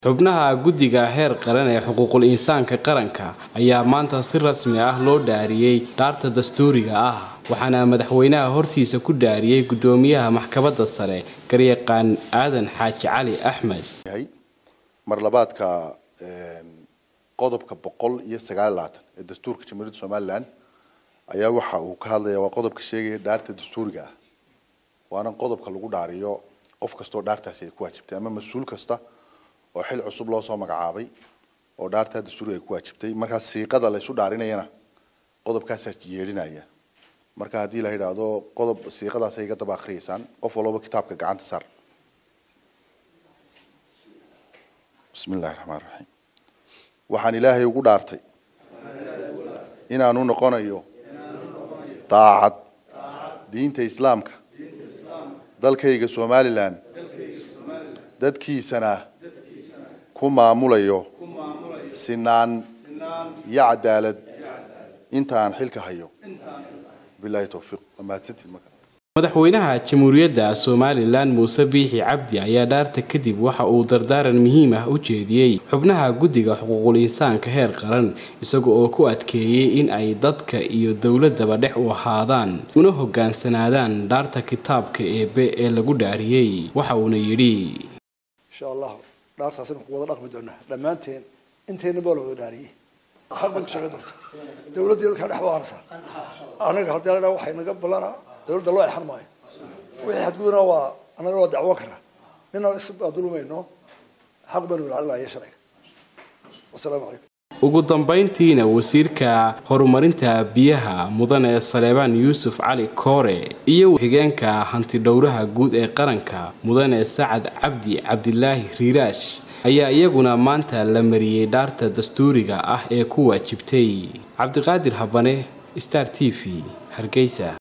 xubnaha guddiga heer qaran ee xuquuqul insaanka qaranka ayaa maanta si rasmi ah loo dhaariyey dhaarta dastuuriga ah waxaana madaxweynaha hortiisa ku dhaariyey guddoomiyaha maxkamadda sare garyaqaan aadan xaaji cali axmed mar labaadka qodobka boqol iyo sagaal labaatan ee dastuurka jamhuuriyadda somalilan ayaa waxa uu ka hadlaya waa qodobka sheegaya dhaarta dastuuriga ah waana qodobka lagu dhaariyo qof kastoo dhaartaasi ay ku waajibtay ama mas-uul kasta oo xil cusub loo soo magacaabay oo dhaartaa dastuuriga ay ku waajibtay markaa siiqada laysu dhaarinayana qodobkaasaa yeedhinaya marka haddii la yidhaahdo qodob siiqadaas ay iga daba akhriyeysaan qof walbaba kitaabka gacanta saar bismi illahi raxmaan raxiim waxaan ilaahay ugu dhaartay inaanu noqonayo daacad diinta islaamka dalkayga somalilan dadkiisana ku maamulayo sinaan iyo cadaalad inta aan xilka hayo bilahi towfiiq mahadsantiin marka madaxweynaha jamhuuriyadda somalilan muuse biixi cabdi ayaa dhaarta kadib waxa uu dardaaran muhiim ah u jeediyey xubnaha guddiga xuquuqul insaanka heer qaran isaga oo ku adkeeyey in ay dadka iyo dowladaba dhex u ahaadaan una hogaansanaadaan dhaarta kitaabka eebe ee lagu dhaariyey waxa uuna yidhi insha allah dhaartaasina ku wada dhaqmi doonaa dhammaanteen inteenna baa la wada dhaariyey xaq bay ku shaqayn doonta dowladda dadka dhex baarasa anaga haddii la dhaa waxay naga ballanaa dowladda loo exan maayo wixii xadguduna waa annaga waa dacwo kara nina isbadulmayno xaq baynu ilaalinaya sharciga wasalaamu calaykum ugu dambayntiina wasiirka horumarinta biyaha mudane saleebaan yuusuf cali koore iyo xigeenka hantidhowraha guud ee qaranka mudane sacad cabdi cabdilaahi riiraash ayaa iyaguna maanta la mariyey dhaarta dastuuriga ah ee ku waajibtay cabdiqaadir habane star t v hargeysa